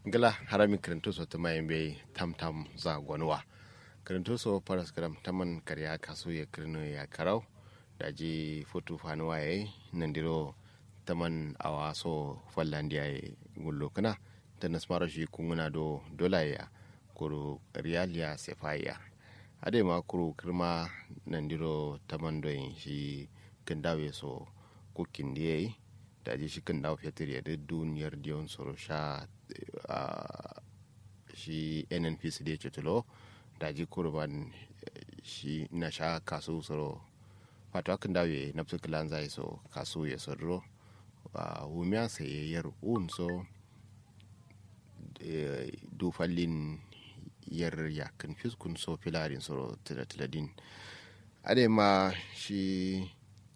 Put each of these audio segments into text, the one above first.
gala harami kirintuso ta mayin bai tam tam za gwanuwa kirintuso paras kiram taman karya kaso ya kirno ya karau da ji foto fanuwa ya yi nan diro taman awa so fallandiya ya gullo kana ta nasmara shi kunguna do dola ya kuru riyal ya sefaya ade ma kuru kirma nan diro taman doyin shi kindawe so kukin da ya yi da ji shi kindawe fetur ya duk duniyar diyon soro sha shi nnpc da ya ce tulo da ji kurban shi na sha kasu soro wato akan dawe na fi kilan zai so kasu ya soro wumiya sai yar un so dufallin yar yakin fiskun so filarin soro tilatiladin ade ma shi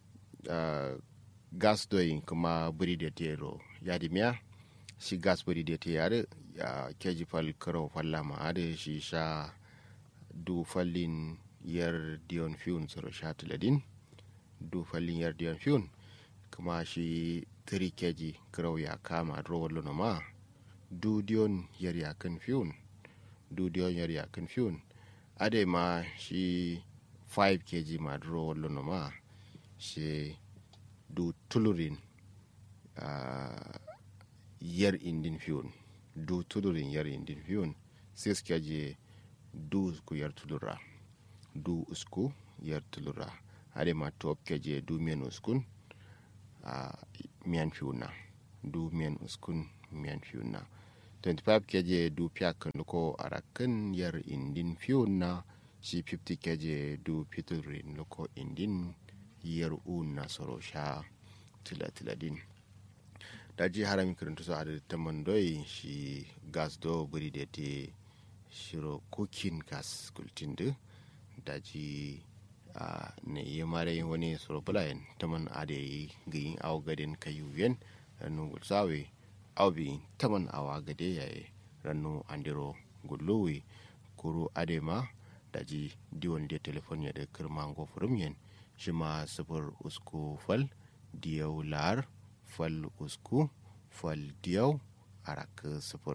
gas doyin kuma buri da tero ya dimiya shi gas buri da te yare ya keji fal karo fallama ade shi sha du fallin yar dion fiun soro sha tiladin du fallin yar dion fiun kuma shi 3 keji karo ya kama drowar luna ma du dion yar ya kan fiun du dion yar ya kan fiun ade ma shi 5 kg ma drowar luna ma shi du tulurin uh, yar indin fiun du tulurin yar indin fiun sai suke je du usku yar tulura du usku yar tulura hade ma top keje du miyan uskun uh, miyan fiuna du miyan uskun miyan fiuna 25 keje du piyak nuko arakan yar indin fiuna shi 50 keje du piturin nuko indin yar una soro sha tilatiladin daji harami karanta su adada ta mandoi shi gas do buri da te shiro cooking gas kultin da daji ne yi mare wani soro bulayen ta man ada yi gayin awa gadin kayuyen rannu gulsawe awa bi ta man awa gade yayi rannu andiro gullowe kuro adema daji diwon da telefon ya da kirmango furum shi ma sifir usku fal diyau lar fal usku fal diyau arak sifir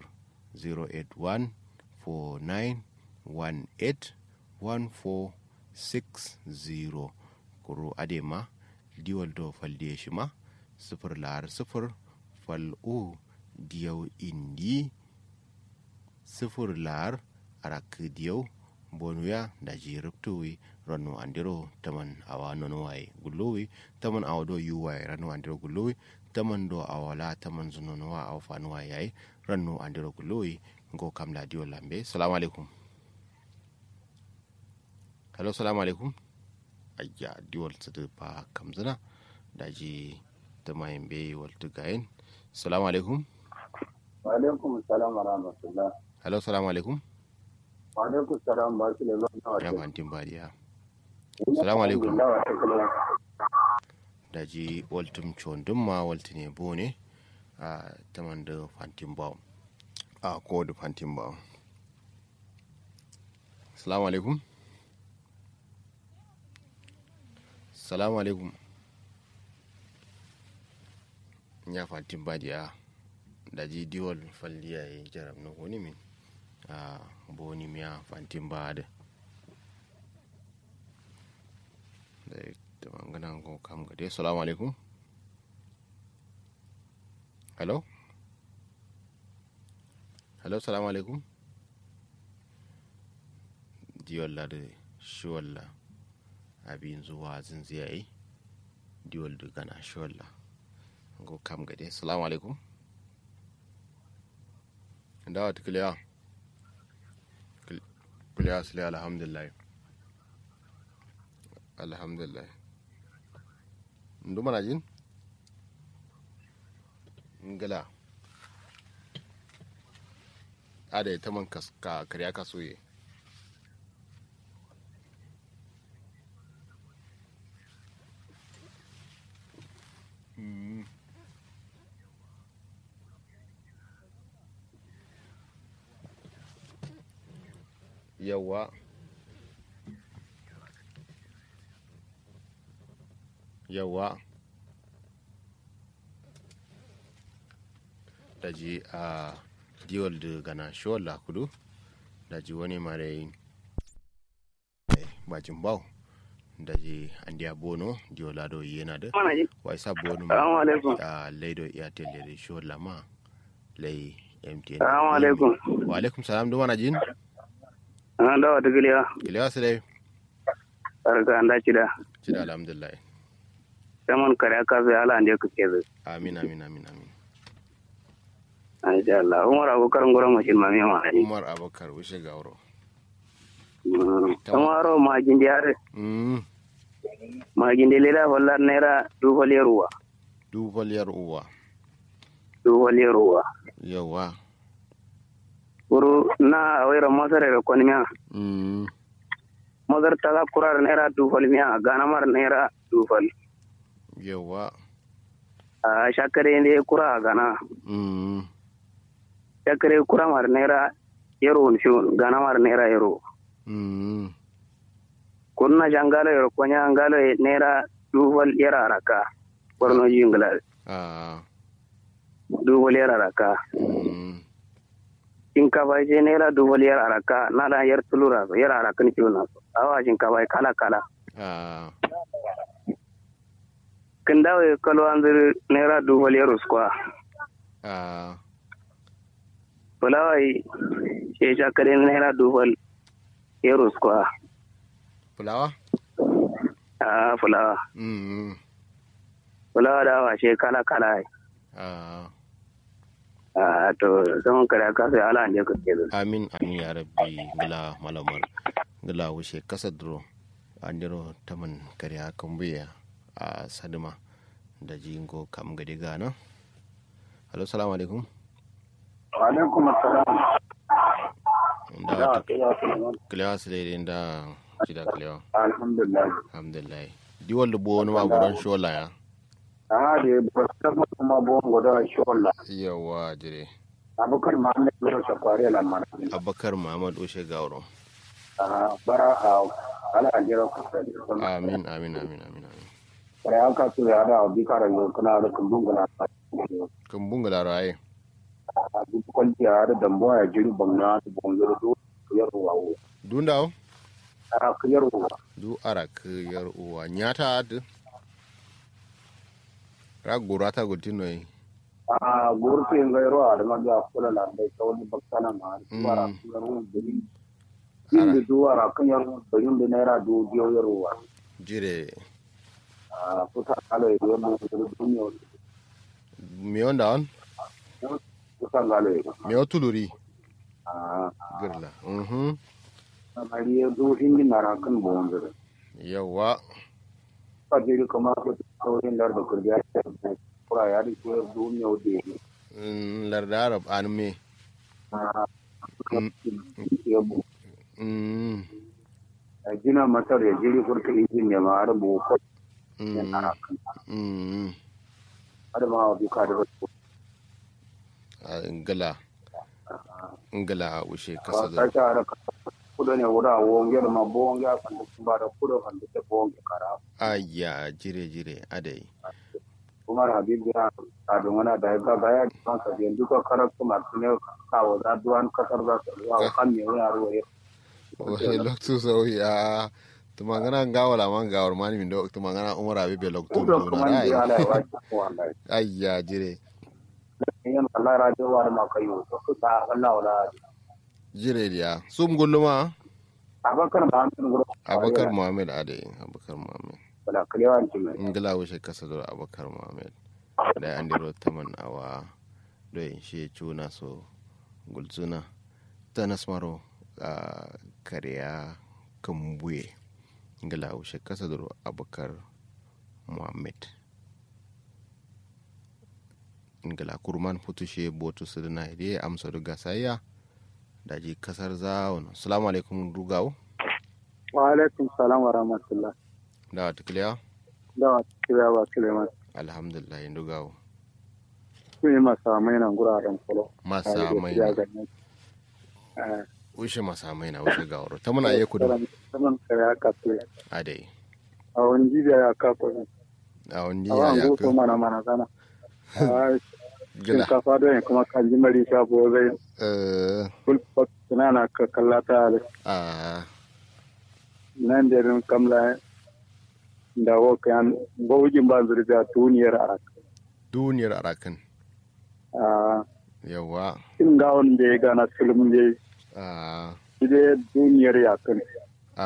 08149181460 kuro adema diwal do fal diya shi ma sifir lar sifir fal u diyau indi sifir lar arak diyau bonuya da jiruptuwi rannu andiro taman awa nono waye gullowi taman awa do yu waye rannu andiro gullowi taman do awala taman zunono wa awa fanu waye yayi rannu andiro gullowi ngo kam la diyo lambe salamu alaikum hello salamu alaikum ayya diwal sadu pa kamzina daji tama yambe waltu gayen salamu alaikum wa alaikum salam wa rahmatullah hello salamu alaikum wa alaikum salam ba su da ya fantin bariya salamu alaikum da ji waltum condin ma walti ne bo ne a taman da fantin bawo a ko da fantin bawo salamu alaikum salamu alaikum ya fantin bariya da ji diwal falliya ya jaram na wani min a boni miya fantin ba da da magana ko kam ga dai assalamu alaikum hello hello assalamu alaikum diwalla da shiwalla abin zuwa zinziyayi diwal da gana shiwalla ko kam ga dai assalamu alaikum dawa tukiliya kuliya sile alhamdulillah alhamdulillah ndu mana jin ngala ada ta man ka kariya ka soye yawa yawa da ji a diwol de gana shol la kudu da ji wani mare bajin baw da ji andiya bono diwol la do yena da wai sa bono Assalamu alaikum. a laido iya tele da shol la ma lai mtn Assalamu alaikum. wa alaikum salam do mana jin An dawa ta giliya. kilewa su dai Barka an dace da. ci da alhamdulillah Saman kare aka zai ala ande ku ke zai. amin amin amin amin Insha Allah. Umar Abubakar ngoro mashin ma miya ma. umar abakar wuce gauro Umaro ma gindi are. mm Ma gindi leda hollar naira du hole ruwa. dubaliyar uwa Du hole ruwa. yawa Uru na awira masare da kwani miya. mm Mazar ta ga kurar naira du hole miya. Gana mar naira du hole. yawa A shakare ne kura a gana. mm Shakare kura mar naira yaro shi gana mar naira yaro. mm kunna jangalo yoro konya angalo e nera duwal yara raka borno jingla ah duwal yara raka mm shinkafa je nera duwal yara raka nala yar tulura so yara raka ni ciwon so awa shinkafa kala kala ah kindawe kalo anzir nera duwal yaro skwa ah fulawai she shakare nera duwal yaro skwa fulawa a fulawa mm fulawa da awa she kala kala ai. ah a to zaman kare ka sai ala anje ka kezo amin amin ya rabbi gila malamar gila wuce kasa duro andiro taman kariya kambuya a sadima da jingo kam gadi gana halo salamu alaikum wa alaikum assalam da da wata ta ya kuma kilewa su daidai da shida kilewa alhamdulillah alhamdulillah diwal da buwa wani magudan shola ya a da ba ta kuma bon goda sholla yawa jire abukar ma ne ko sa kware la mana abakar muhammad ushe gauro a bara a ala ajira ku sai amin amin amin amin amin bare aka su ya da bi kara yo kana da kumbun gana kan bunga da raye a duk kwalci ya da dambo ya jiri bangna da bangoro do yar wawo dun dawo a kiyar wawo du arak yar uwa nyata ad ra gurata gutino yi a gurfi ngai ro a da ma da kula la da kawai bakkana ma bara Mm. kiyar wawo inda duwara kan yar bayin da naira do biyo yar wawo jire a kusa kala ya yi mu da duniya mi onda on kusa kala ya mi o tuluri a girla mhm kamar ya zo inda na rakan bon da yawa ka je kuma ko saurin da da kurbiya ta kura ya da ke duniya da ya Mm, larda arab an me a Mm. ya bu Mm, a gina masar ya jiri kurka injin ne ma har bu ko ya mm, na rakan mm, har ma wa duka da wasu a ngala ngala ushe ba kasa ta da ta da kudo ne wura wonge da ma bonge a kan da ba da kudo kan da bonge kara aya jire jire adai umar habib ya a don wani da ga ga ya kan ka je duka karatu masu ne kawo da duwan kasar da su ya kan ne wani ruwa ya ohe loktu so ya tumangana ngawala man gawar mani min do tumangana umar abi be loktu kudo do kuma na ni rai ala ya wace ko wallahi aya jire yan Allah radio war ma kayo to ku ta Allah wala jire dia sum gulluma abakar ma an guro abakar muhammad adai abakar muhammad wala kalewan ci mai ngala wuce kasa da abakar muhammad da an diro taman awa do in shi cuna so gulzuna tanas maro a kariya kambuye ngala wuce kasa da abakar muhammad ngala kurman putushe botu su na ide amsa duga sayya da ji kasar zawon salamu alaikum rugawo wa alaikum salam wa rahmatullah da wata kiliya da wa kira wa Suleiman alhamdulillah dugawo su yi masa mai nan guraren kolo masa mai na ushe masa mai na ushe gawaro ta muna iya kudu saman kare aka su adai a wani jibiya ya kafa a wani a ya wani ya goto ka mana mana sana gila shinkafa don kuma kan ji mari shafo zai eh full box suna na ka kallata da a nan da rin kamla da wokan bawujin ba zurga tuniyar a duniyar arakan a yawa cin gawon da ya gana sulmun da a ide duniyar yakan a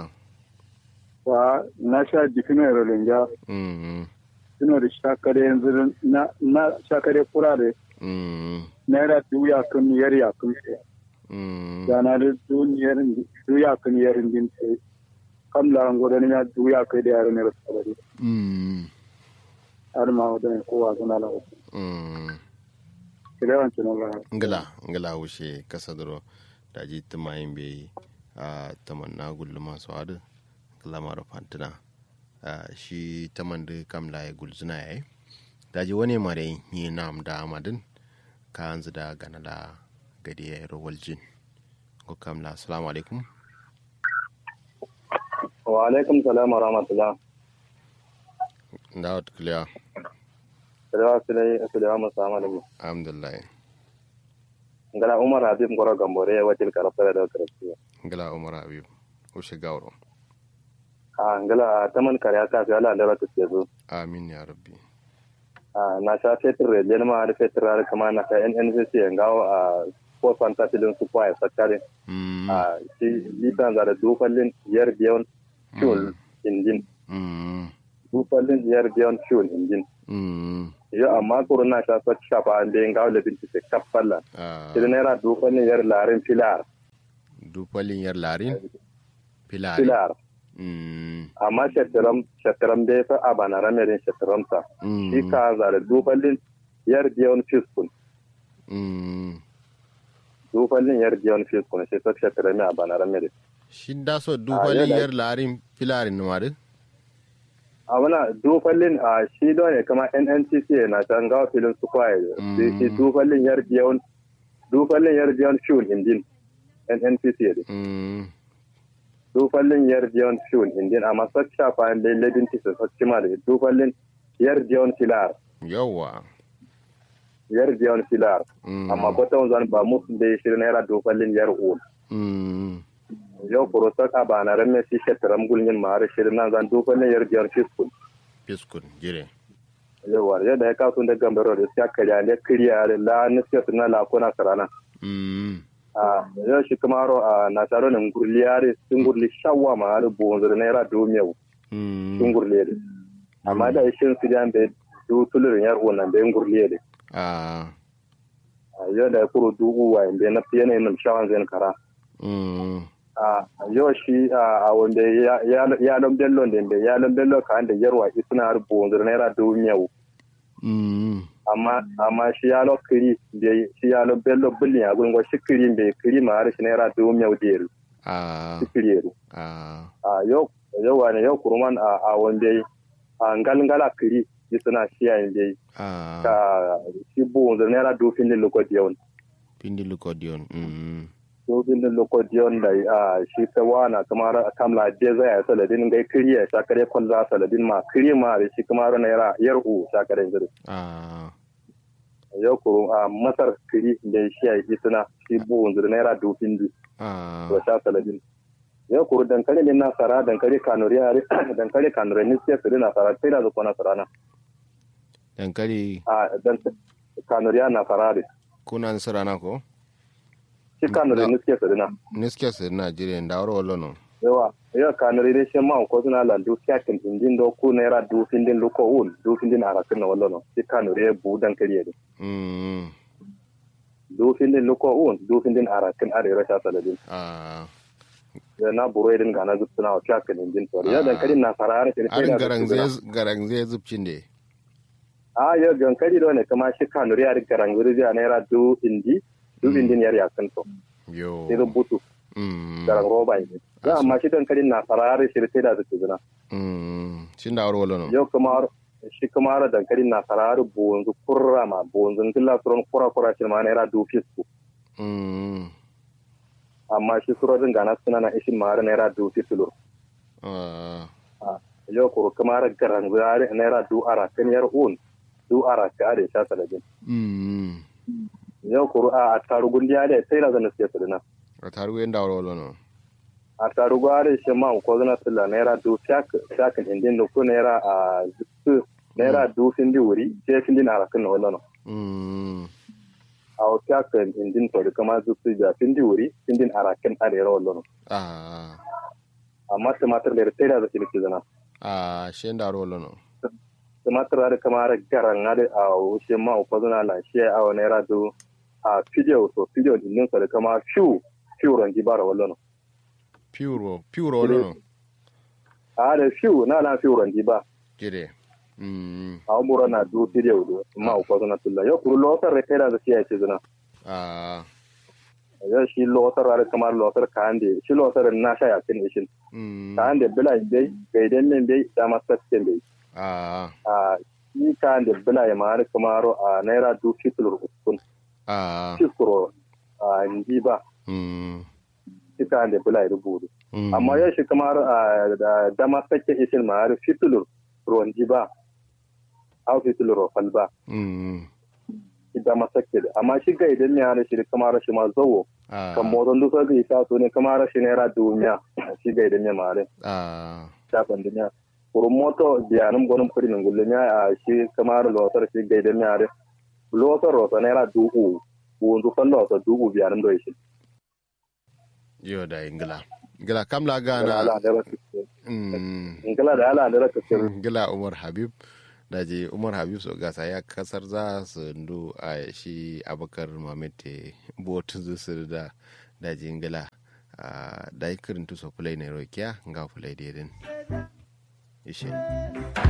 wa na sha jikinar rolinga mm suna da shakare yanzu na na shakare kura da mm naira dubu yakan yar yakan sai mm gana da duniyar dubu yakan yar din sai kamla an gudanar ya dubu yakai da yaran ne ba su bari mm har ma wadda kowa suna lawa mm kilewan cinan lawa ngila ngila wuce kasa duro da ji tumayin bai a tamanna gulluma su hadu lamar fantina a shi taman da kamla ya gulzuna ya yi da ji wani mare yi nam da amadin ka hanzu da gana da gadi ya yi rawar jin ko kamla assalamu alaikum wa alaikum salam wa rahmatullah da wata kuliya salawa sulai sulaiwa musamman da alhamdulillah ngala umar habib ngoro gambore ya wajil karafara da karafara ngila umar habib wuce gawaro a ngala taman kare ka fi ala da ta ce zo amin ya rabbi a na sha fetur rediyon ma da fetur rari kama na ka nncc ngawo a ko fanta filin su kwa ya sakare mm a shi litan za da dufallin yar biyan fuel injin mm dufallin yar biyan fuel injin mm yo amma kuro na sha sa shafa an da ngawo da binci se kaffalla ah shi naira dufallin yar larin filar dupalin yar larin filari filar mm amma shataram shataram da fa abana ramerin shataram sa mm shi ka za da dufallin yar biyan fiskun mm dufallin yar biyan fiskun shi sa shataram abana ramerin shi da so dupalin yana- yar larin filarin numarin a wana dufallin a shi don ne kama nncc na can gawa filin su kwaye Mm. shi dufallin yar biyan dufallin yar biyan fuel indin nncc ne mm dufallin yar biyan fuel indin amma sa shafa da ledin tisa sa cima da dufallin yar biyan filar yawa yar biyan filar mm amma kwata wanzan ba musu da ya shirin naira dufallin yar ul mm yau kuro saka ba na ramme shi shataram gulmin ma har shirin nan zan dufallin yar biyan fiskul fiskun jire yawar yadda ya kasu da gambaro da suka karya ne kiriya da la niska suna la kuna sarana mm a yau shi kuma ro a na taro ne ngurli yare sun gurli shawwa ma har bonzur naira domiyau sun mm gurli yare amma da shin su jan be du tulurin yar wannan be ngurli yare ah a yau da ya kuro dubu wa be na fiye ne nan shawan zai kara mm a yau shi a wanda ya ya lon bello da be ya lon bello ka da yarwa isuna har bonzur naira domiyau mm amma amma shi ya lo kiri da shi ya lo bello bulli ya gungo shi kiri be kiri ma har shi naira domiyau da ah shi kiri yare ah a yau yau wane yau kurman a a wanda a ngalngala kiri yi suna shiya yin dai ah ka shi bu da naira dofin din lokodiyon pindi lukodion mm dofin din lokodiyon da a shi ta wana kamar kamla je zai ya saladin gai kiri ya shakare kwalla saladin ma kiri ma da shi kamar naira yar u shakare zuri ah yau kuru a masar kiri da shiya yi suna shi bu da naira dofin din ah to sha saladin yau kuru dankali ne nasara dankali kanuri dankali kanuri ne sai su nasara sai da zuwa nasara na dankali a dan kanuriya na farare kuna nasarana ko shi kanuri ne suke sadina niske sir nigeria da waro wallo no yawa yawa kanuri ne shi ma ko suna la du kyakin indin do ku naira du findin luko un du findin arakin na wallo no shi kanuri ya bu dan kariye ne mm du findin luko un du findin arakin are rasha saladin ah ya na buru irin gana zup suna wa kyakin indin to ya dan karin na farare shi arin garang zai garang zai zubcin de a ya gankari do ne kuma shi kanuri ya garang zuri ya naira du indi du findin yar yakin to yo sai rubutu mm garang roba ne ya amma shi dan karin na farare shi sai da zup zuna mm shin da waro wallo no yau kamar shi kamar dankali na sarar bonzu kurra ma bonzu killa suron kura kura shi ma naira du fisku mm amma shi surorin gana suna na ishin ma naira du fisulu ah yau kuro kamar garan zare naira du ara kan yar un du ara ka da sha saladin mm yau kuru a tarugun dia da sai na zana siya sadina a taru yanda wala wala no a tarugu are shi ma ko zana sila naira du fiyak fiyak indin da ko naira a su naira du findi wuri je findi na arakin na wala no mm a o fiyak indin to da kama su su ja findi wuri findin arakin are wala no ah amma tumatir da sai da zaki liki zana a shenda wala no tumatir da kama ra garan ade a o shi ma ko zana la shi a o naira du a fidiyo so fidiyo indin so da kama fiu fiu rangi bara wala no pure pure wala no a da fiu na na fiu rangi ba jire mm awmura na du video do ma ko na tulla yo kuru lotar re kera da siya ce zuna ah yo shi lotar are kamar lotar kande shi lotar na sha ya kin ishin mm kande bila dai gaidan men dai da masakken dai ah a shi kande bila ya mare kamaro a naira du fitul kun ah fiskuro a ndi ba mm shi kande bila ya rubutu mm amma yo shi kamar a da da masakken ishin mare fitul ruwan ba au fitul rofal ba mm da masakke amma shi gaidan ne ana shi kamar shi ma zawo ah kan moton duk sarki ta so ne kamar rashin naira duniya shi ga idan ya mare ah shafin duniya kurun moto biyanin gwanin kudi min gullum ya a shi kamar lotar shi ga idan ya mare lotar rota naira dubu wunzu kan lotar dubu biyanin da shi yo da ingila ingila kamla Gala gana ala da rasu mm ingila da ala da rasu gila umar habib da je umar habib so gasa ya kasar za su ndu a shi abakar mamete botu su da da je ngila da yi kirin tuso fulai na rokiya nga fulai dedin ishe